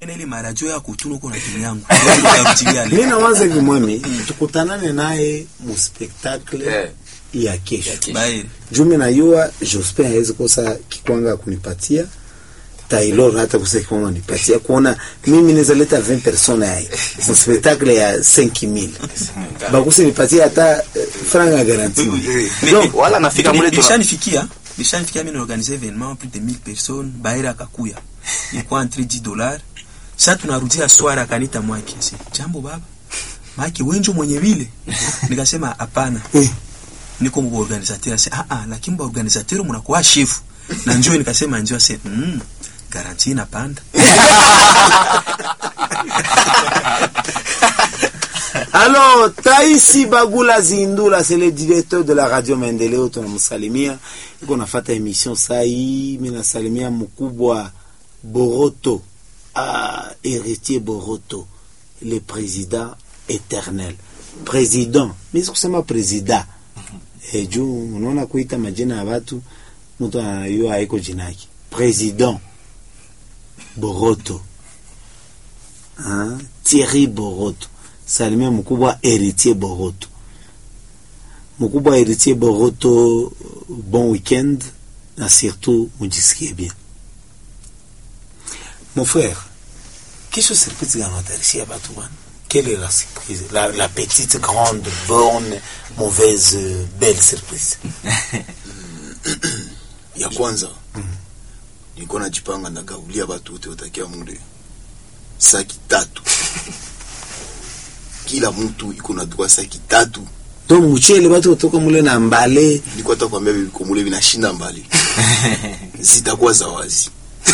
na ile maradio ya kutuna uko na timu yangu Ndio nikarudilia mi leo. nawaza hivi mwami tukutanane naye mu spectacle Eh. ya kesho Bae. jumi najua jospin hawezi kosa kikwanga kunipatia taylor hata kosa kikwanga kunipatia kuona mimi naweza leta 20 persona yae mu spectacle ya 5000 bakuse nipatie hata eh, franga garanti Mais- wala nafika mule tuna- Nishanifikia, nishanifikia mimi naorganize événement plus de 1000 personnes, Baira akakuya. Ilikuwa entre 10 dollars. Sasa tunarudia swara akanita mwake. Asi, jambo baba. Maki wenjo mwenye vile. Nikasema hapana. Eh. Niko mbo organisateur ase ah ah lakini mbo organisateur mnakuwa chef. Na njoo nikasema njoo ase mm, garanti inapanda. Alors, Taisi Bagula Zindula, c'est le directeur de la radio Mendeleo, tunamsalimia. Iko nafata emission sai, mimi nasalimia mkubwa Boroto, ah, héritier Boroto, le président éternel. Président, mimi sikusema président. Eh, juu unaona kuita majina ya watu mtu anayua haiko jina yake. Président Boroto. Ah, Thierry Boroto salimia mkubwa Héritier Boroto. Mkubwa Héritier Boroto, bon week-end na surtout mujisikie bien. Mon frère, qu'est-ce que surprise gani unatarishia batu bwana? Quelle est la surprise? La, la petite, grande, bonne, mauvaise, euh, belle surprise. ya kwanza nilikuwa najipanga nagaulia watu wote watakia mule saki tatu kila mtu iko na droit saki tatu Donc mchele batu kutoka mule na mbale nilikuwa hata kwambia viko mule vinashinda mbali zitakuwa za wazi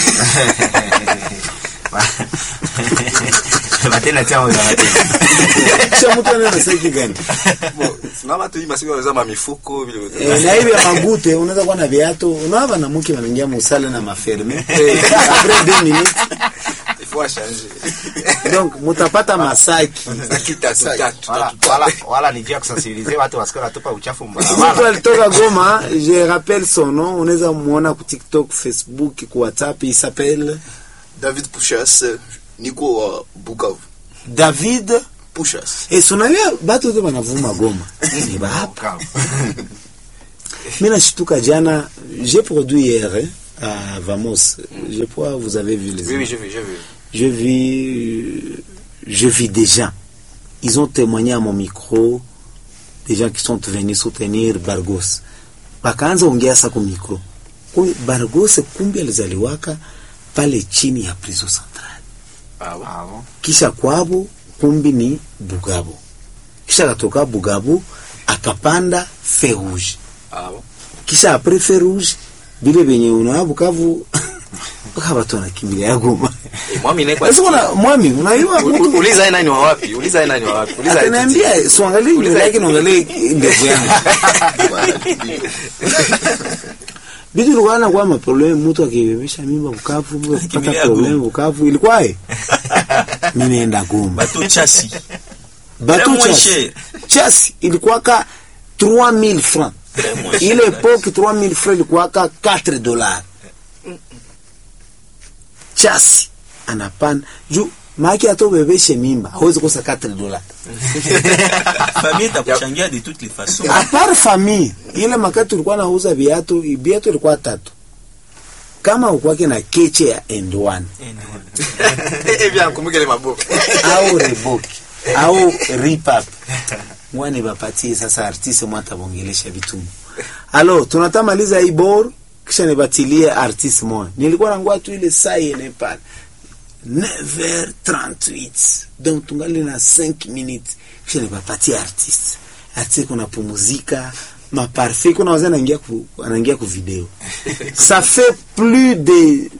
Batena chao ya batena. kisha mtu anaenda saki gani? Sina watu hii masiku wanauza mamifuko vile vile. Eh, na hivi ya magute unaweza kuwa na viatu unaava na mke wanaingia musale na maferme après deux minutes Il faut changer. donc mutapata masaki Saki tatu Saki. tatu. wala, wala, wala ni juu ya kusensibilize watu wasikie wanatupa uchafu mtu mbarabara. alitoka Goma je rappelle son nom unaweza muona ku TikTok Facebook ku WhatsApp il s'appelle david pushas niko wa bukavu David pushas et sunavia batu wote wanavuma Goma ni bahapa mimi nashtuka jana j'ai produit hier hein, à Vamos je crois vous avez vu les Oui, oui, j'ai vu, j'ai vu. je vis, je vis des gens. Ils ont témoigné à mon micro, des gens qui sont venus soutenir Bargos. Wakaanza ongea sa kwa micro. Kumbe Bargos kumbe alizaliwaka pale chini ya prison central. Ah, bon. Ah, bon. Kisha kwabo kumbi ni Bugabo. Kisha katoka Bugabo akapanda Ferouge. Ah, bon. Kisha apres Ferouge bile benye unawa Bukavu mpaka watu wanakimbilia Goma. Eh, mwami naye kwa Sasa kuna mwami unaiwa U- u- Uliza yeye nani wa wapi? Uliza yeye nani wa wapi? Uliza yeye titi. Ataniambia siangalie nywele yake naangalie ndevu yangu. Bitu ilikuwa na kwa maproblemu mtu akibebesha mimba Bukavu, mtu akipata Kimbilia problemu Goma. Bukavu ilikuwaje? Mimi naenda Goma. Bateau chasi. Bateau Très moins chasi. cher. Chasi ilikuwa ka 3000 francs. Ile epoque 3000 francs ilikuwa ka 4 dollars. Chasi anapanda juu maki atobebeshe mimba hawezi kosa 4 dollars. Famille itakuchangia de toutes les façons. apart famille ile makati tulikuwa nauza viatu viatu ilikuwa tatu kama ukwake na keche ya end one Eh, bien, kumbuka ile maboko. au reboki au ripap mwane bapatie sasa artiste mwata bongelesha vitumu alo tunatamaliza hii bor kisha nibatilie artiste moja nilikuwa nangua tu ile saa yene pale 9h38 donc tungali na 5 minutes kisha nibapatie artiste artiste kuna pumuzika maparfait kuna wazee anaingia ku, anaingia ku video ça fait plus de